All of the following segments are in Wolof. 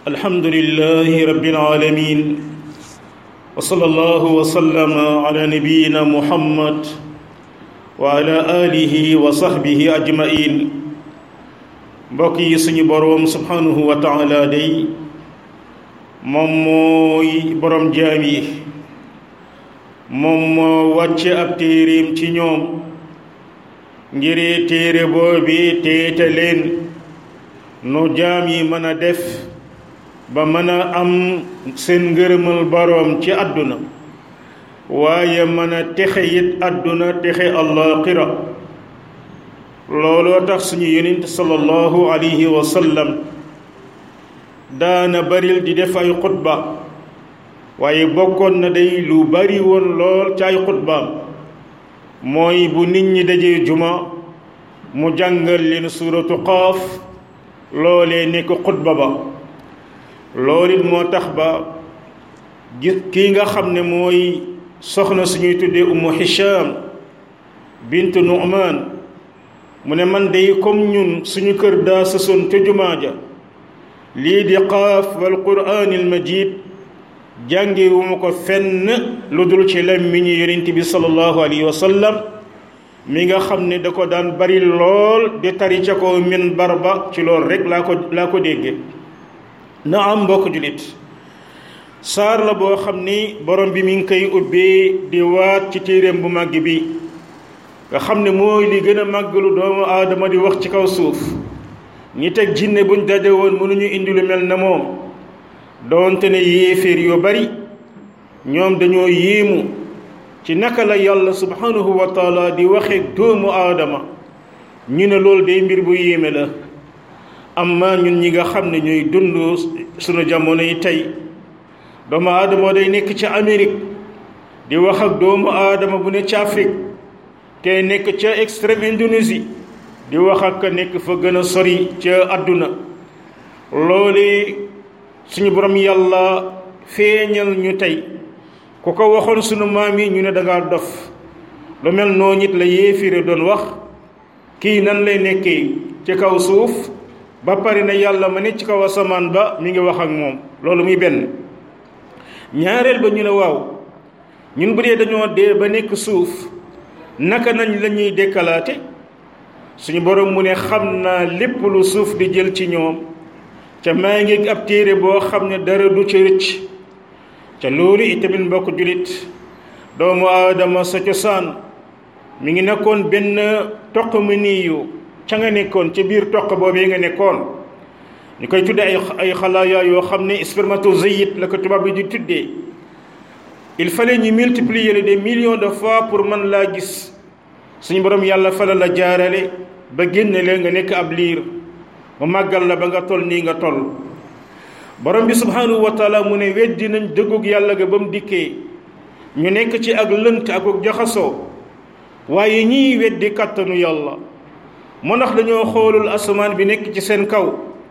الحمد لله رب العالمين وصلى الله وسلم على نبينا محمد وعلى آله وصحبه أجمعين بقي سني بروم سبحانه وتعالى دي موموي بروم جامي مومو واتش اب تيريم ci ñoom ngir téere boobi téete leen nu jaam yi mën a def ba mën a am seen ngërëmal boroom ci àdduna waaye mën a texe it àdduna texe allaaxira looloo tax suñu yonent sallallahu alayhi wa sallam daana baril di def ay xutba waaye bokkoon na day lu bari woon lool ci ay xutbaam mooy bu nit ñi dajee juma mu jàngal leen suuratu qaaf loolee nekk xutba ba loolu it moo tax ba gis kii nga xam ne mooy soxna suñuy tuddee ummu hisham bint nu'man mu ne man day comme ñun suñu kër daa sësoon ca jumaa ja lii di qaaf wal quraanil majid jànge wu ma ko fenn lu dul ci làmmiñu yonent bi sallallahu alayhi wa sallam mi nga xam ne da ko daan bari lool di tari ca ko min barba ci lool rek laa ko laa ko dégge na am mbokk julit saar la boo xam ni borom bi mi ngi koy ubbee di waat ci téeréem bu màgg bi nga xam ne mooy li gën a màggalu doomu aadama di wax ci kaw suuf ñi teg jinne buñ daje woon mënuñu indi lu mel na moom doonte ne yéeféer yu bari ñoom dañoo yéemu ci naka la yàlla subhanahu wa taala di waxe doomu aadama ñu ne loolu day mbir bu yéeme la amma ñun ñi nga xam ne ñuy dund sunu jamono yi tey doomu aadama day nekk ca Amérique di wax ak doomu aadama bu ne ca Afrique te nekk ca extrême Indonésie di wax ak nekk fa gën a sori ca àdduna loole suñu borom yàlla feeñal ñu tey ku ko waxoon sunu maam yi ñu ne dangaa dof lu mel noo nit la yéefire doon wax kii nan lay nekkee ci kaw suuf ba pare na yàlla ma ne ci kaw asamaan ba mi ngi wax ak moom loolu muy benn ñaareel ba ñu ne waaw ñun bu dee dañoo dee ba nekk suuf naka nañ la ñuy dekkalaate suñu borom mu ne xam naa lépp lu suuf di jël ci ñoom ca maa ngi ab téere boo xam ne dara du ci rëcc ca loolu itamit mbokk julit doomu aadama sa cosaan mi ngi nekkoon benn toq mu niyu ca nga nekkoon ca biir toq boobee nga nekkoon ñu koy tudde ay ay xalaaya yoo xam ne spermatozoïde la ko tubaab bi di tuddee il fallait ñu multiplier le des millions de fois pour mën laa gis suñu borom yàlla fala la jaarale ba génne leen nga nekk ab liir mu màggal la ba nga toll nii nga toll borom bi subhanahu wa taala mu ne weddi nañ dëggug yàlla ga ba mu dikkee ñu nekk ci ak lënt ak ak jaxasoo waaye ñii weddi kàttanu yàlla moo ndax dañoo xoolul asamaan bi nekk ci seen kaw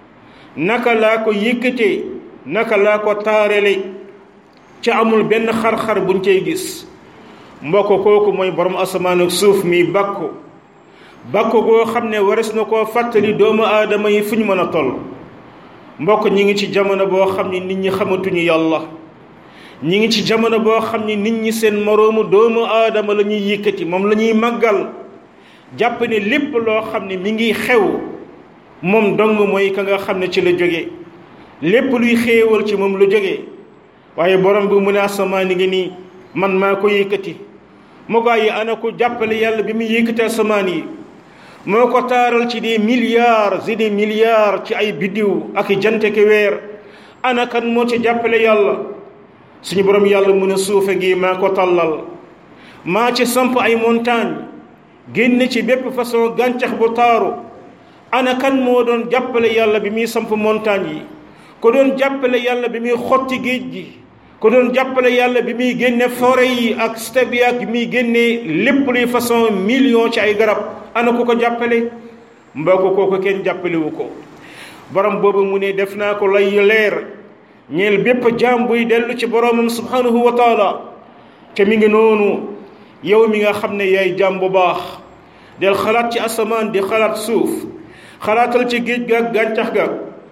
naka laa ko yëkkatee naka laa ko taarale ci amul benn xar-xar buñ cay gis mbokk kooku mooy borom asamaan ak suuf mi bàkku bàkku goo xam ne wares na koo fàttali doomu aadama yi fu ñu mën a toll mbokk ñi ngi ci jamono boo xam ne nit ñi xamatuñu yàlla ñi ngi ci jamono boo xam ne nit ñi seen moroomu doomu aadama la ñuy yëkkati moom la ñuy màggal jàpp ne lépp loo xam ne mi ngi xew moom dong mooy ka nga xam ne ci la jóge lépp luy xéewal ci moom lu jóge waaye borom bi mu ne asamaan ngi nii man maa ko yëkkati moo gaa yi ana ko jàppale yàlla bi muy yëkkati asamaan yi moo ko taaral ci des milliards et des milliards ci ay biddiw ak i jante ki weer ana kan moo ci jàppale yàlla suñu borom yàlla mun a suufe ngi maa ko tàllal maa ci samp ay montagne génne ci bépp façon gàncax bu taaru ana kan moo doon jàppale yàlla bi muy samp montagne yi ko doon jàppale yàlla bi muy xotti géej gi ko doon jàppale yàlla bi muy génne forêt yi ak step yi ak bi muy génne lépp luy façon million ci ay garab ana ku ko jàppale mbokk kooku kenn jàppalewu ko borom boobu mu ne def naa ko lay leer ñeel bépp jaam buy dellu ci boromam subhanahu wa taala te mi ngi noonu yow mi nga xam ne yaay jaam bu baax del xalaat ci asamaan di xalaat suuf xalaatal ci géej ga ak gàncax ga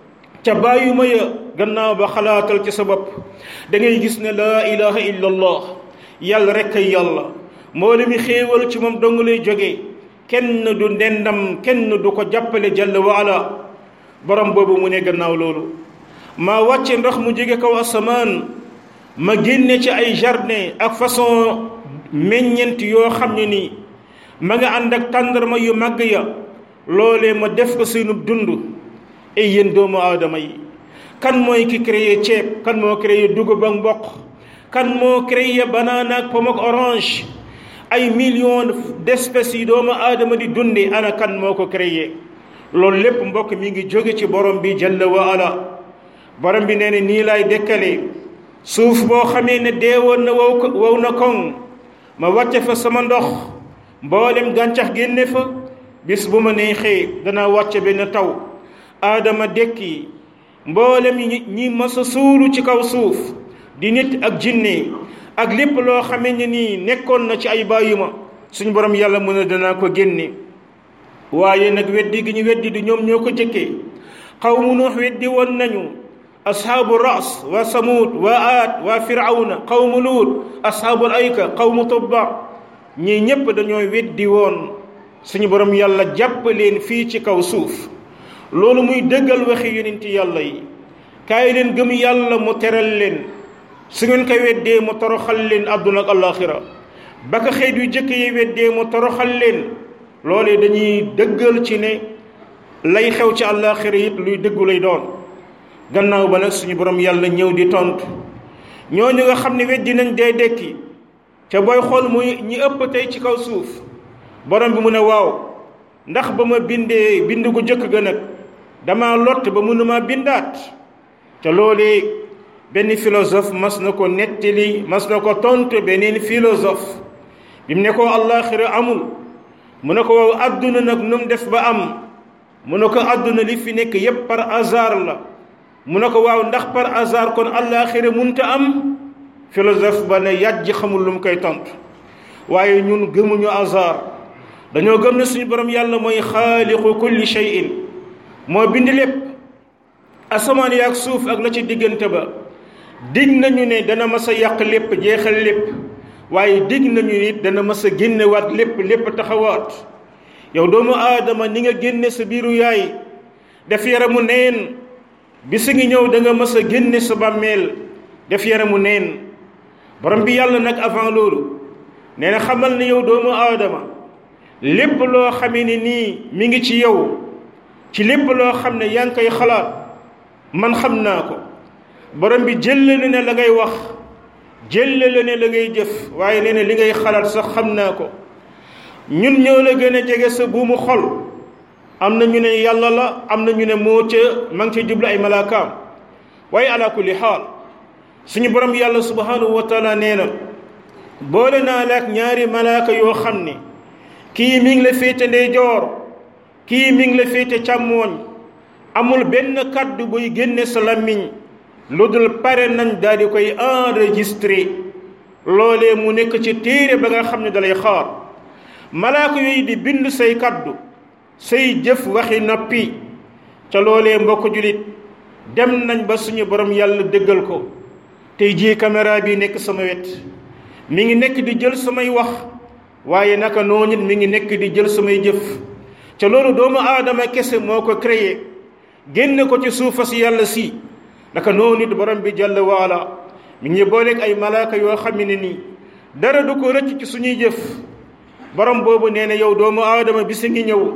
ca bàyyuma ya gannaaw ba xalaatal ci sa bopp da ngay gis ne laa ilaha illa allah yàlla rek ay yàlla moo mi xéewal ci moom dong lay jógee kenn du ndendam kenn du ko jàppale jalla wa ala borom boobu mu ne gannaaw loolu maa wàcce ndox mu jóge kaw asamaan ma génne ci ay jardin ak façon meññent yoo xam ne nii ma nga ànd ak tàndarma yu màgg ya loolee ma def ko seenub dund ay yéen doomu aadama yi kan mooy ki créé ceeb kan moo créé dugub ak mboq kan moo créé banane ak pomme ak orange ay millions d'espèces yi doomu aadama di dunde ana kan moo ko créé loolu lépp mbokk mi ngi jóge ci borom bi jalla wa ala borom bi nee ne nii laay dekkale suuf boo xamee ne deewoon na wow wow na koŋ ma wàcce fa sama ndox mboolem gàncax génne fa bis bu ma neexee danaa wàcce benn taw aadama dekki mboolem ñi ñi masa suulu ci kaw suuf di nit ak jinne ak lépp loo xamee ne nii nekkoon na ci ay bàyyima suñu borom yàlla mën a danaa ko génne waaye nag weddi gi ñu weddi di ñoom ñoo ko jëkkee xawmu nuux weddi woon nañu ashaabu ras wa samud wa aad wa firawna qawmu luut ashaabul ayka qawmu tubba ñii ñépp dañoo weddi woon suñu borom yàlla jàpp leen fii ci kaw suuf loolu muy dëggal waxi yonenti yàlla yi kaay leen gëm yàlla mu teral leen su ngeen ko weddee mu toroxal leen àdduna ak alaxira ba ko xeet yu jëkk yi weddee mu toroxal leen loolee dañuy dëggal ci ne lay xew ci alaxira it luy dëggu lay doon gannaaw ba nag suñu borom yàlla ñëw di tontu ñooñu nga xam ne weddi nañ dee dekki ca booy xool muy ñi ëpp tey ci kaw suuf borom bi mu ne waaw ndax ba ma bindee bind gu jëkk ga nag dama lott ba mënuma bindaat te loolee benn philosophe mas na ko nettali mas na ko tontu beneen philosophe bi mu ne ko àllaaxira amul mu ne ko waaw àdduna nag nu mu def ba am mu ne ko àdduna li fi nekk yépp par hasard la mu ne ko waaw ndax par hasard kon àllaaxira munta am philosophe ba ne yàjj xamul lu mu koy tontu waaye ñun gëmuñu hasard dañoo gëm ne suñu borom yàlla mooy xaaliqu kulli shay'in moo bind lépp asamaan yi ak suuf ak la ci diggante ba dig nañu ne dana mas a yàq lépp jeexal lépp waaye dig nañu nit dana mas a génnewaat lépp lépp taxawaat yow doomu aadama ni nga génne sa biiru yaay def yaramu neen bisi ngi ñëw da nga mas a génne sa bàmmeel def yaramu neen borom bi yàlla nag avant loolu nee na xamal ne yow doomu aadama lépp loo xamee ne nii mi ngi ci yow ci lépp loo xam ne yaa ngi koy xalaat man xam naa ko borom bi jëllale ne la ngay wax jëllale ne la ngay jëf waaye nee na li ngay xalaat sax xam naa ko ñun ñoo la gën a jege sa buumu xol am na ñu ne yàlla la am na ñu ne moo ca ma ngi ca jublu ay malaakaam waaye ala kulli xaal suñu borom yàlla subhanahu wa taala nee na boole naa la ak ñaari malaaka yoo xam ne kii mi ngi la féete ndeyjoor kii mi ngi la féete càmmooñ amul benn kàddu buy génne sa làmmiñ lu dul pare nañ daal di koy enregistré loolee mu nekk ci téere ba nga xam ne dalay xaar malaaka yooyu di bind say kàddu say jëf waxi noppi ca loolee mbokk julit dem nañ ba suñu borom yàlla dëggal ko tey jii caméra bi nekk sama wet mi ngi nekk di jël samay wax waaye naka noonu it mi ngi nekk di jël samay jëf ca loolu doomu aadama kese moo ko créé génne ko ci suufa si yàlla si naka noonu it borom bi jàll waala mi ngi booleeg ay malaaka yoo xam ne nii dara du ko rëcc ci suñuy jëf borom boobu nee na yow doomu aadama bi si ngi ñëw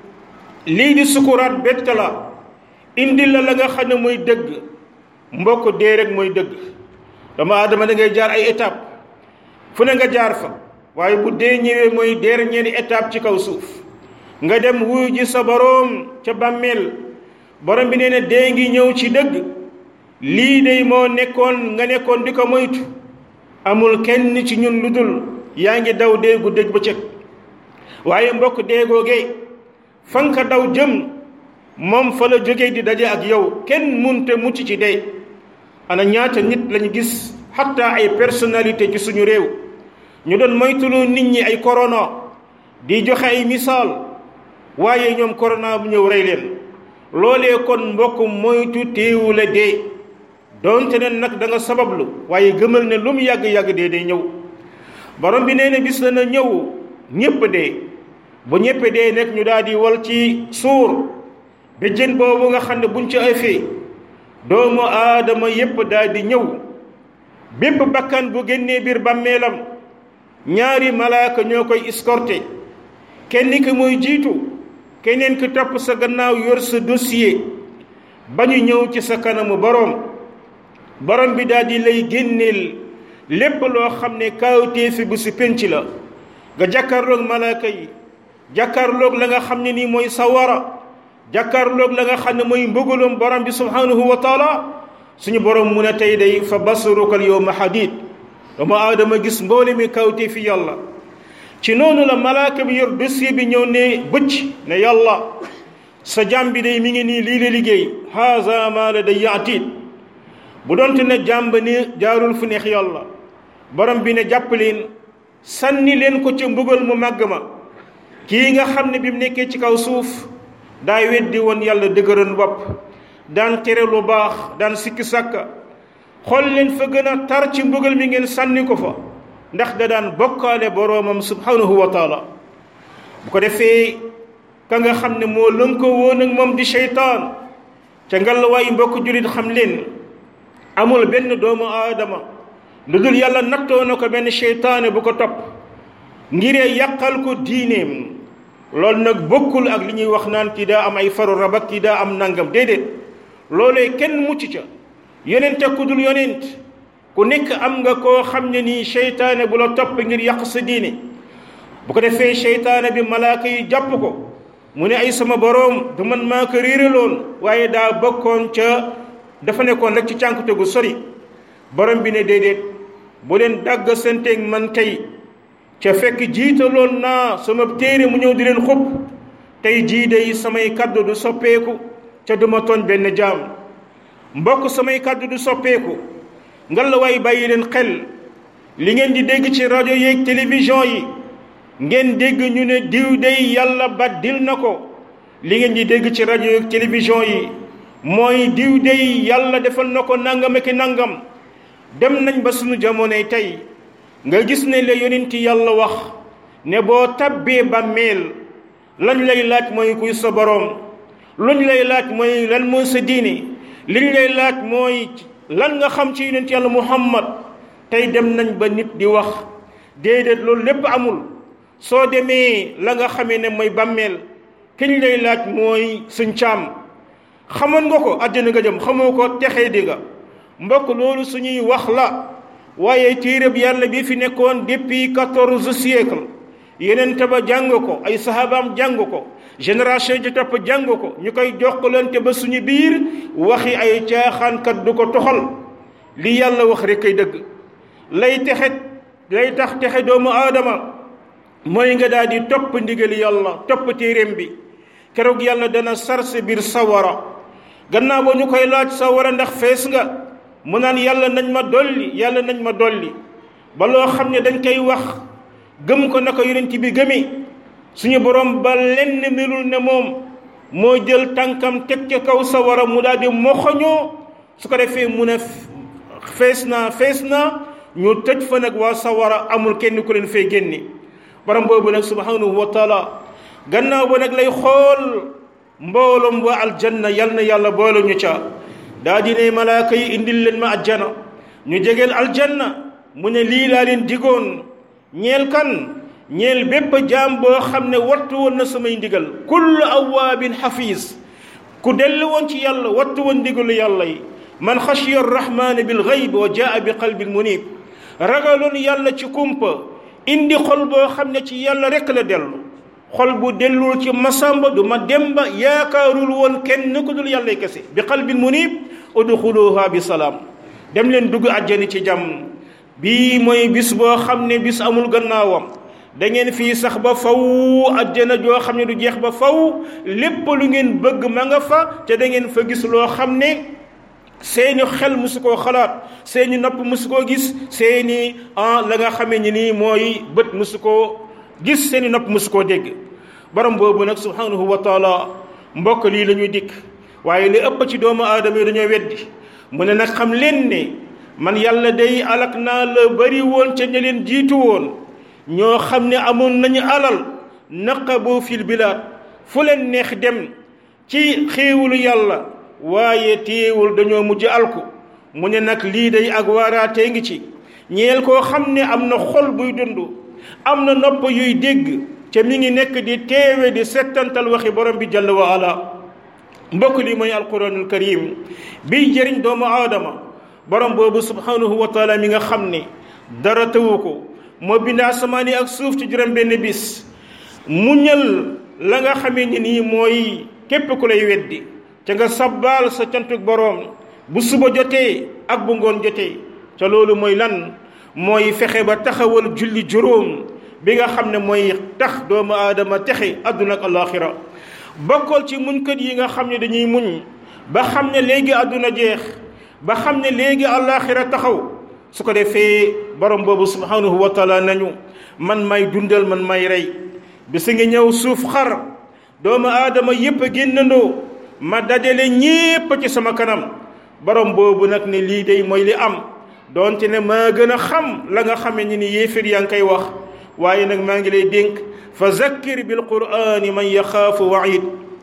lii di sukuraat bett la indi la la nga xam ne mooy dëgg mbokk dee rek mooy dëgg doomu aadama da ngay jaar ay étape fu ne nga jaar fa waaye bu dee ñëwee mooy dernière étape ci kaw suuf nga dem wuyu ji sa boroom ca bàmmeel borom bi nee na dee ngi ñëw ci dëgg lii day moo nekkoon nga nekkoon di ko moytu amul kenn ci ñun lu dul yaa ngi daw dee gu dëgg ba cëg waaye mbokk dee googee fa nga ko daw jëm moom fa la jógee di daje ak yow kenn munte mucc ci dee ana ñaata nit lañu gis xatta ay personnalité ci suñu réew ñu doon moytulu nit ñi ay corona di joxe ay misaal waaye ñoom corona bu ñëw rey leen loolee kon mbokk moytu téewu la dee doonte ne nag da nga sabablu waaye gëmal ne lu mu yàgg-yàgg dee day ñëw borom bi nee na bis dana ñëw ñépp dee bu ñépp dee nekk ñu daal di wal ci suur ba jën boobu nga xam ne buñ ci ëffee doomu aadama yépp daal di ñëw bépp bakkan bu génnee biir bàmmeelam ñaari malaaka ñoo koy escorté kenn ki mooy jiitu keneen ki topp sa gannaaw yor sa dossier ba ñu ñëw ci sa kanamu boroom borom bi daal di lay génneel lépp loo xam ne kaawteefi bu si penc la nga jàkkaarloog malaaka yi jàkkaarloog la nga xam ne nii mooy sawara jàkkaarloog la nga xam ne mooy mbëggalum borom bi subhanahu wa taala suñu borom mun a tey day fa basarukal yawma hadid doomu aadama gis mboole mi kawte fi yàlla ci noonu la malaaka bi yor dossier bi ñëw ne bëcc ne yàlla sa jàmm bi day mi ngi nii lii la liggéey haza ma la day yaatiit bu doonte ne jàmb ni jaarul fu neex yàlla borom bi ne jàpp leen sànni leen ko ca mbugal mu màgg ma kii nga xam ne bi mu nekkee ci kaw suuf daa weddi woon yàlla dëgëran bopp daan tere lu baax daan sikki sàkka xool leen fa gën a tar ci mbugal mi ngeen sànni ko fa ndax da daan bokkaale boroomam subhanahu wa taala bu ko defee ka nga xam ne moo lënkoo woon ak moom di seytaan ca ngallawaayu mbokk jullit xam leen amul benn doomu aadama lu dul yàlla nattoo na ko benn seytaane bu ko topp ngiree yàqal ko diineem loolu nag bokkul ak li ñuy wax naan kii daa am ay faru rabak kii daa am nangam déedéet loolee kenn mucc ca yonent ak ku dul yonent ku nekk am nga koo xam ne nii seytaane bu la topp ngir yàq sa diine bu ko defee seytaane bi malaaka yi jàpp ko mu ne ay sama boroom du man maa ko réeraloon waaye daa bokkoon ca dafa nekkoon rek ci cànkute gu sori borom bi ne déedéet bu leen dàgg santeeg man tey ca fekk jiitaloon naa sama téere mu ñëw di leen xub tey jii day samay kaddu du soppeeku ca duma tooñ benn jaam mbokk samay kaddu du soppeeku ngal la waay bàyyi leen xel li ngeen di dégg ci rajo yeeg télévision yi ngeen dégg ñu ne diw day yàlla baddil na ko li ngeen di dégg ci rajo yeeg télévision yi mooy diw day yàlla defal na ko nangam ak nangam dem nañ ba sunu jamonoy tey nga gis ne la yonenti yàlla wax ne boo tabbee bàmmeel lañ lay laaj mooy kuy sa boroom luñ lay laaj mooy lan mooy sa diine liñ lay laaj mooy lan nga xam ci yonent yàlla muhammad tey dem nañ ba nit di wax déedéet loolu lépp amul soo demee la nga xamee ne mooy bàmmeel kiñ lay laaj mooy suñ caam xamoon nga ko àddina nga jëm xamoo ko texee di nga mbokk loolu suñuy wax la waaye téereb yàlla bi fi nekkoon depuis quatorze siècle yeneen ba jàng ko ay sahabaam jàng ko génération ji topp jàng ko ñu koy jokkalante ba suñu biir waxi ay caaxaankat du ko toxal li yàlla wax rek kay dëgg lay texe lay tax texe doomu aadama mooy nga daal di topp ndigali yàlla topp téeréem bi keroog yàlla dana sarse biir sawara gannaaw ba ñu koy laaj sawara ndax fees nga mu naan yàlla nañ ma dolli yàlla nañ ma dolli ba loo xam ne dañ koy wax gëm ko naka yonent bi gëmee suñu borom ba lenn melul ne moom moo jël tànkam teg ca kaw sawara mu daal di moxoñoo su ko defee mu ne fees naa fees naa ñu tëj fa nag waa sawara amul kenn ku leen fay génne borom boobu nag subhanahu wa taala gannaaw ba nag lay xool mbooloom waa aljanna yal na yàlla boole ñu ca daa di ne malaaka yi indil leen ma ajjana ñu jegeel aljanna mu ne lii laa leen digoon ñeel kan ñeel bépp jaam boo xam ne wattu woon na samay ndigal kullu awaabin xafiis ku dellu woon ci yàlla wattu woon ndigalu yàlla yi man xashiya arrahmaani bil gayb wa jaa bi qalbin munib ragaloon yàlla ci kumpa indi xol boo xam ne ci yàlla rekk la dellu xol bu dellul ci masamba du ma demba yaakaarul woon kenn ku dul yàlla kese bi qalbin munib udxuluha bi salaam dem leen dugg àjjani ci jàmm bii mooy bis boo xam ne bis amul gannaawam da ngeen fii sax ba faw àjjana joo xam ne du jeex ba faw lépp lu ngeen bëgg ma nga fa te da ngeen fa gis loo xam ne seeni xel musu koo xalaat seeni nopp musu koo gis seeni ah la nga xamee ni nii mooy bët musu koo gis seeni nopp musu koo dégg borom boobu nag subhanahu wa taala mbokk lii la ñuy dikk waaye li ëpp ci doomu aadama yi dañoo weddi mu ne nag xam leen ne man yàlla day alak naa la bari woon ca ña leen jiitu woon ñoo xam ne amoon nañu alal naqabu fil bilaad fu leen neex dem ci xéewalu yàlla waaye téewul dañoo mujj alku mu ne nag lii day ak waaraatee ngi ci ñeel koo xam ne am na xol buy dund am na nopp yuy dégg ca mi ngi nekk di teewe di settantal waxi borom bi jalla wa ala mbokk li mooy alquranul karim biy jëriñ doomu aadama borom boobu subhanahu wa taala mi nga xam ne dara tawu ko moo bind asamaan yi ak suuf ci juróom benn bis muñal la nga xamee ni nii mooy képp ku lay weddi ca nga sabbaal sa cantuk boroom bu suba jotee ak bu ngoon jotee ca loolu mooy lan mooy fexe ba taxawal julli juróom bi nga xam ne mooy tax doomu aadama texe àdduna ak alaaxira bokkal ci muñkat yi nga xam ne dañuy muñ ba xam ne léegi àdduna jeex ba xam ne léegi alaaxira taxaw su ko defee borom boobu subhanahu wa taala nañu man may dundal man may rey bisa ngi ñëw suuf xar doomu aadama yépp a génnandoo ma dajale ñépp ci sama kanam borom boobu nag ne lii day mooy li am doonte ne maa gën a xam la nga xame ni ni yéefir yaa ngi koy wax waaye nag maa ngi lay dénk fa zakkir bil qur'ani man yaxaafu waid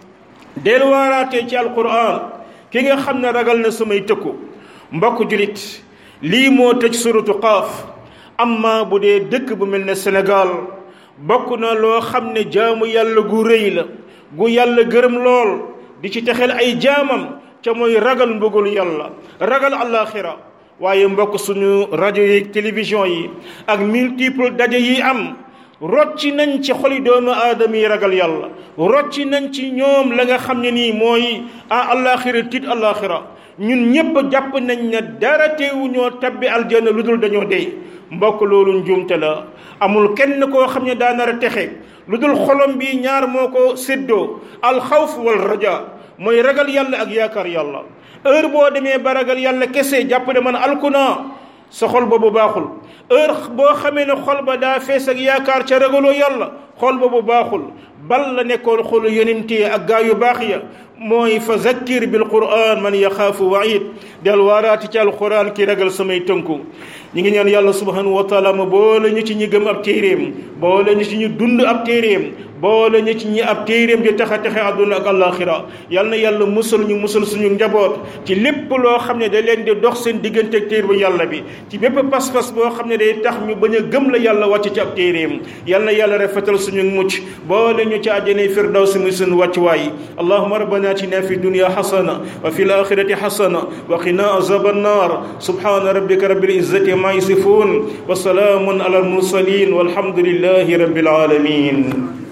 del waaraatee ci alquran ki nga xam ne ragal na samay tëkku mbokk julit lii moo tëj suratu qaaf amma bu dee dëkk bu mel ne Sénégal bokk na loo xam ne jaamu yàlla gu rëy la gu yàlla gërëm lool di ci texel ay jaamam ca mooy ragal mbugalu yàlla ragal àllaaxira waaye mbokk suñu rajo yi télévision yi ak multiple daje yi am rocci nañ ci xoli doomu aadama yi ragal yàlla rocci nañ ci ñoom la nga xam ne nii mooy a àllaaxira tiit àllaaxira ñun ñépp jàpp nañ ne dara teewu ñoo tabbi aljanna lu dul dañoo dee mbokk loolu njuumte la amul kenn koo xam ne daa nar a texe lu dul xolom bi ñaar moo ko séddoo alxawf wal raja mooy ragal yàlla ak yaakaar yàlla heure boo demee ba ragal yàlla kese jàpp ne man alku naa sa xol boobu baaxul heure boo xamee ne xol ba daa fees ak yaakaar ca ragaloo yàlla xol boobu baaxul bal la nekkoon xolu yonent yi ak gaa yu baax ya mooy fa zakkir bil quran man yaxaafu waid del waaraati ci alquran ki ragal samay tënku ñi ngi ñaan yàlla subhanahu wa taala ma boole ñu ci ñi gëm ab téeréem boole ñu ci ñu dund ab téeréem boole ñu ci ñi ab téeréem di tax a texe àdduna ak àllaaxira yal na yàlla musal ñu musal suñu njaboot ci lépp loo xam ne da leen di dox seen diggante ak téer bu yàlla bi ci bépp pas-pas boo xam ne day tax ñu bañ a gëm la yàlla wàcc ci ab téeréem yal na yàlla rafetal suñu mucc boole ñu ci àjjana firdawsi muy suñu wàccuwaay allahuma rabbana atina fi dunya xasana wa fi alaxirati xasana wa qina azab annar subhana rabbika rabbil izzati ma yasifun wa salaamun ala almursalin walhamdulillahi rabbil alamin